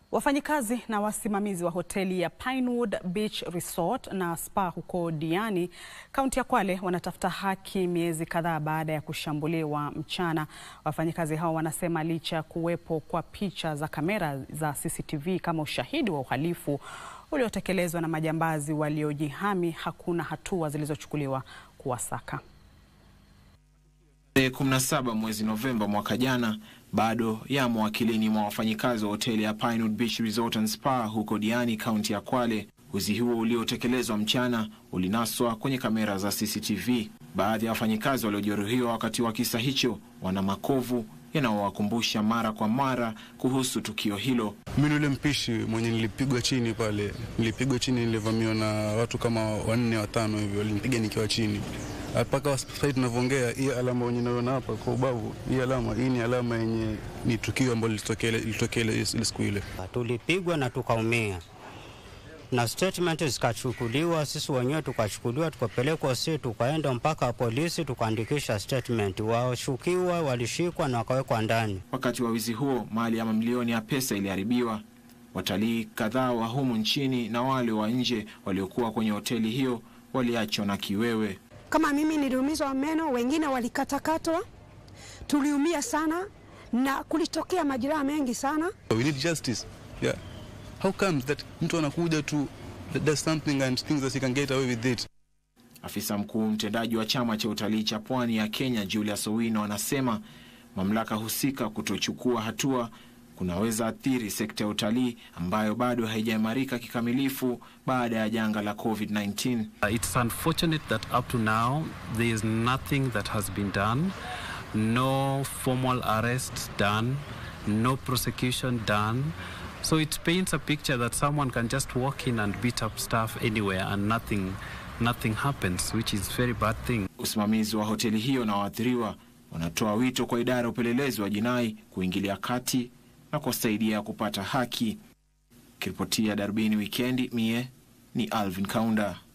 Wafanyikazi na wasimamizi wa hoteli ya Pinewood Beach Resort na Spa huko Diani, kaunti ya Kwale wanatafuta haki miezi kadhaa baada ya kushambuliwa mchana. Wafanyikazi hao wanasema licha ya kuwepo kwa picha za kamera za CCTV kama ushahidi wa uhalifu uliotekelezwa na majambazi waliojihami, hakuna hatua zilizochukuliwa kuwasaka. Tarehe 17 mwezi Novemba mwaka jana bado yamo akilini mwa wafanyikazi wa hoteli ya Pinewood Beach Resort and Spa huko Diani, kaunti ya Kwale. Wizi huo uliotekelezwa mchana ulinaswa kwenye kamera za CCTV. Baadhi ya wafanyikazi waliojeruhiwa wakati wa kisa hicho wana makovu yanayowakumbusha mara kwa mara kuhusu tukio hilo. Mimi yule mpishi mwenye nilipigwa chini pale, nilipigwa chini, nilivamiwa na watu kama wanne watano hivi, walinipiga nikiwa chini mpaka sasa tunavyoongea, hii alama wenye naona hapa kwa ubavu, hii alama hii ni alama yenye ni tukio ambalo lilitokea ile siku ile. Tulipigwa na tukaumia na statement zikachukuliwa, sisi wenyewe tukachukuliwa, tukapelekwa, si tukaenda mpaka polisi tukaandikisha statement. Washukiwa walishikwa na wakawekwa ndani. Wakati wa wizi huo, mali ya mamilioni ya pesa iliharibiwa. Watalii kadhaa wa humu nchini na wale wa nje waliokuwa kwenye hoteli hiyo waliachwa na kiwewe. Kama mimi niliumizwa meno, wengine walikatakatwa, tuliumia sana na kulitokea majeraha mengi sana. We need justice. Yeah. How comes that mtu anakuja tu does something and thinks that he can get away with it? Afisa mkuu mtendaji wa chama cha utalii cha pwani ya Kenya Julius Owino anasema mamlaka husika kutochukua hatua kunaweza athiri sekta ya utalii ambayo bado haijaimarika kikamilifu baada ya janga la COVID-19. Uh, it's unfortunate that up to now there is nothing that has been done. No formal arrests done, no prosecution done. So it paints a picture that someone can just walk in and beat up staff anywhere and nothing nothing happens, which is very bad thing. Usimamizi wa hoteli hiyo na waathiriwa wanatoa wito kwa idara ya upelelezi wa jinai kuingilia kati na kusaidia kupata haki. Kiripotia Darubini Wikendi, mie ni Alvin Kaunda.